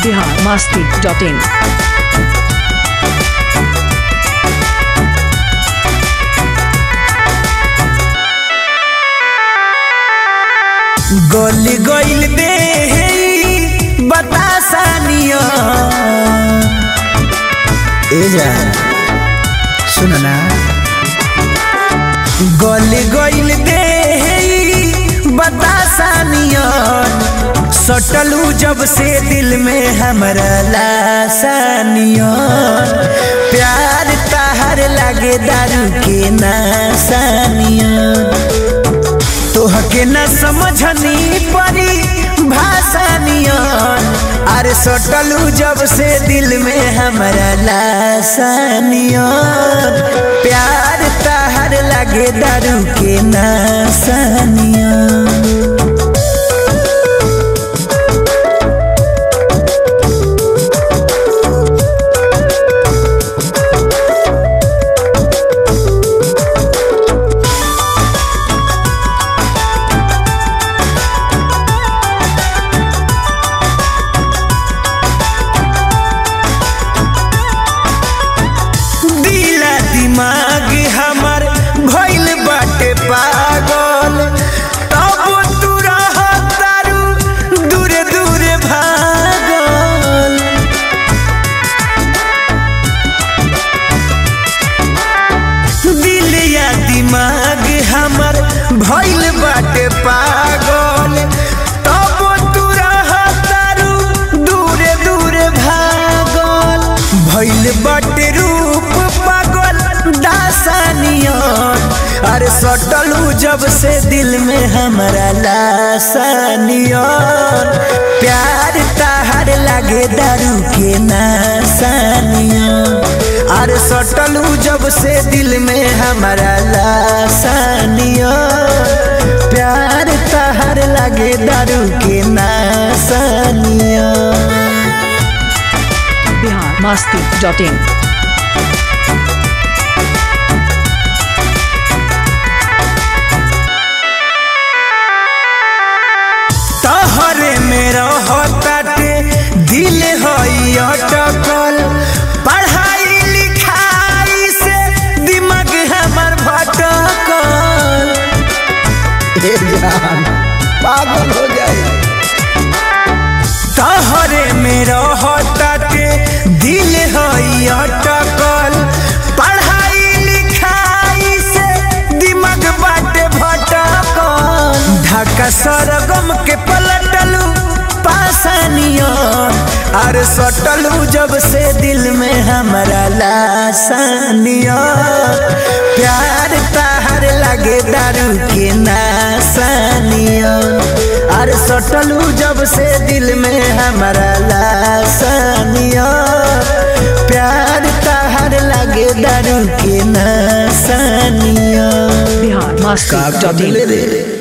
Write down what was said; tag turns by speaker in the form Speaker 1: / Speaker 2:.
Speaker 1: Bihar Masti dot इन
Speaker 2: गली गइल दे बतासानिया ए जा सुन ना गली गइल दे बतासानिया सटलू जब से दिल में हमरा लासानिया प्यार ताहर लागे दारू के नासानिया तोहके न समझनी परी भाषा नियन अरे सटलू जब से दिल में हमरा लासानियन प्यार ताहर लगे दारू के नासानियन दिला दिमाग हमर भइल बाटे पागल तब तू रह तारू दूरे दूरे भागल दिल या दिमाग हमर भइल बाटे पागल तब तू रह तारू दूरे दूरे भागल भइल बाटे रूप पागल दासानियन अरे सटलू जब से दिल में हमरा लासानियन प्यार ताहर लागे दारू के नासानियन अरे सटलू जब से दिल में हमरा लासानियन प्यार ताहर लागे दारू के नासानियन
Speaker 1: बिहार मास्ती डॉट इन
Speaker 2: तहरे में रहताटे दिल हई अटकल पढ़ाई लिखाई से दिमाग हमर भटकल ए जान पागल हो जाए तहरे में रहताटे दिल हई अटकल पढ़ाई लिखाई से दिमाग बाटे भटकल ढाका सरगम के पलटलू पासानियन अरे सटलू जब से दिल में हमरा लासानियन प्यार ताहर लागे दारू के नासानियन अरे सटलू जब से दिल में हमरा लासानियन प्यार ताहर लागे दारू के नासानियन
Speaker 1: बिहार मास्ती
Speaker 2: का
Speaker 1: डॉट इन
Speaker 2: ले रे